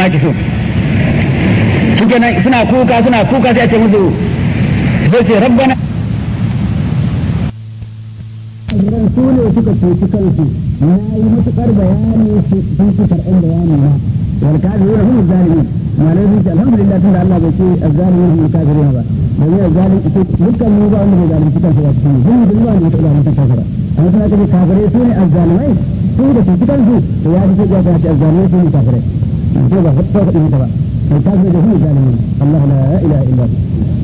nakisun su kenan suna kuka suna kuka sai a ce musu sai ce rabbana ran su ne suka cuci kansu na yi matuƙar bayani sun ci karɓar bayani na wal kafirun hum zalimin malai sun ce alhamdulillah tunda Allah bai ce azzalimin hum kafirun ba domin azzalim ita dukkan mu ba wanda bai zalunci kansa ba cikin mun da ba ne ta zalunci kansa ba amma suna kace kafirai su ne azzalimai su da cuci kansu to ya fi ce ya ce azzalimai su ne kafirai to ba ko ka dinka ba الكافر هو ظالمون الله لا اله الا هو